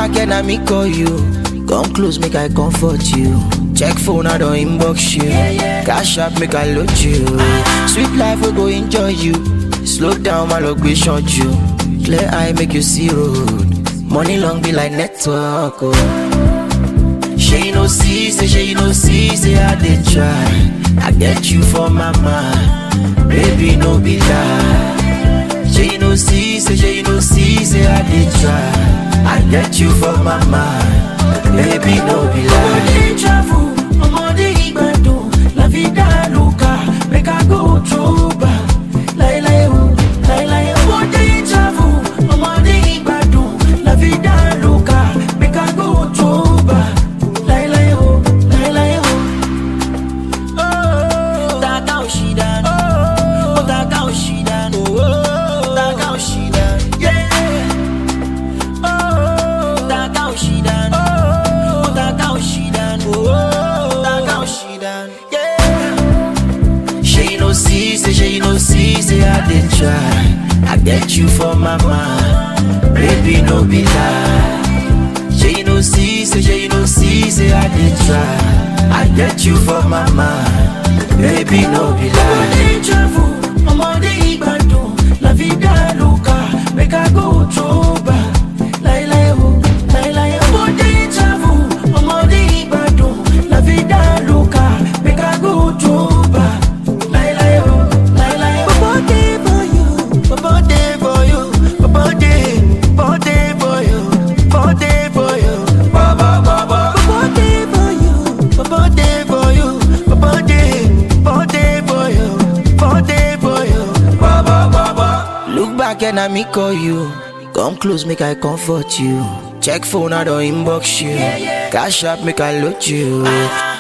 back and I me call you. Come close, make I comfort you. Check phone, I don't inbox you. Cash up, make I load you. Sweet life, we go enjoy you. Slow down, my luck, we short you. Clear eye, make you see road. Money long be like network, oh. She no see, say she no see, say I did try. I get you for my mind, baby no be lie. She no see, say she no see, say I did try. I get you for my mind, baby no be lie. Ọmọdé travel, ọmọdé ìgbàdùn, la vida loca, make I go Toba. Láíláí o, láíláí o. Ọmọdé travel, ọmọdé ìgbàdùn, la vida loca, make I go Toba. Láíláí o, láíláí o. Taka Oshidan, oh Taka Oshidan, oh Taka Oshidan, yeah. Taka Oshidan, oh Taka Oshidan, oh Taka Oshidan, yeah. She no see, say she no see, say I did try. I get you for my mind, baby no be lie. She no see, say she no see, say I did try. I get you for my mind, baby no be lie. Ọmọdé travel, ọmọdé ìgbàdùn, la vida loca, make I go Toba. Láíláí o, láíláí o. Ọmọdé travel, ọmọdé ìgbàdùn, la vida loca, make I go Toba. Láíláí o, láíláí o. Bobo dey for you, bobo dey for you, bobo dey, bobo dey for you, bobo dey for you, bobo bobo. Bobo dey for you, bobo dey for you, bobo dey, bobo dey for you, bobo dey for you, bobo bobo. Look back and I me call you, come close make I comfort you. Check phone I don't inbox you, cash up make I load you.